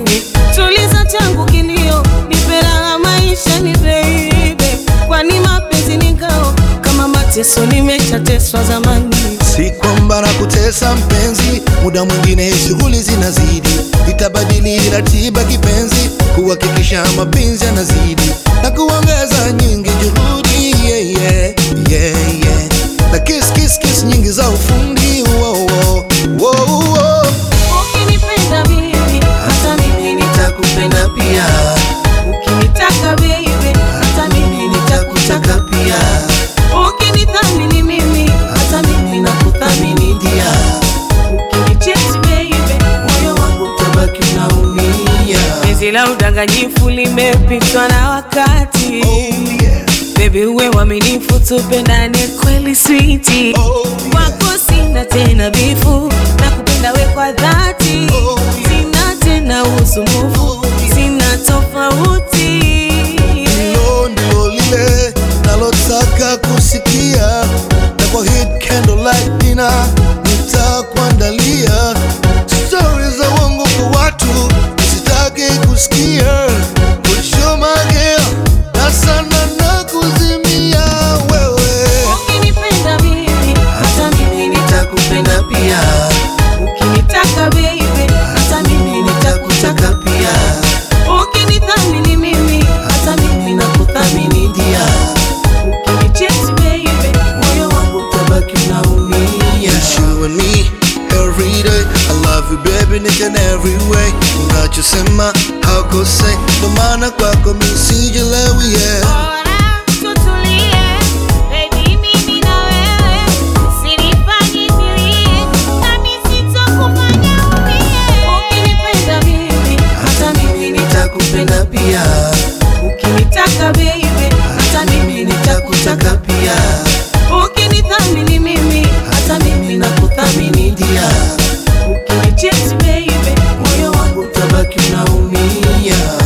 mimi, tuliza changu kilio, nipe raha maisha ni baby, kwani mapenzi ni ngao, kama mateso nimeshateswa zamani. Si kwamba na kutesa mpenzi, muda mwingine shughuli zinazidi, itabadili ratiba kipenzi, kuhakikisha mapenzi yanazidi na kuongeza nyingi juhudi yeah, yeah, yeah, yeah. na kiss, kiss, kiss nyingi za ufundi wow, wow, wow, wow. Ukinipenda mimi, hata mimi nitakupenda pia. Ukinitaka baby, hata mimi nitakutaka pia. Ukinithamini mimi, hata mimi nakuthamini dia. Ukinichiti baby, moyo wangu utabaki unaumia. Penzi la udanganyifu limepitwa na wakati. Oh, yeah. Baby uwe mwaminifu, tupendane kweli switi. Oh, yeah. Wako sina tena bifu, nakupenda we kwa dhati. Oh, yeah. Sina tena usumbufu, sina tofauti. Hilo ndilo lile nalotaka kusikia, na kwa hit candlelight dinner nitakuandalia stori za uongo kwa watu sitaki kusikia. Kuchomagea na sana na kuzimia wewe Ukinipenda mimi, hata mimi nitakupenda pia. Ukinitaka baby, hata mimi nitakutaka pia. Ukinithamini mimi, hata mimi nakuthamini dia. Ukinichiti baby, moyo wangu utabaki unaumia. It's you and me every day. I love you baby in each and every way. Unachosema haukosei, ndo maana kwako mimi sijelewi yeah. Bora tutulie, baby mimi na wewe, usinifanye nilie, nami sitokufanya umie. Ukinipenda mimi, hata mimi nitakupenda pia. Ukinitaka baby, hata mimi nitakutaka pia. Ukinithamini mimi, hata mimi nakuthamini dia. Ukinichiti baby, moyo wangu utabaki unaumia.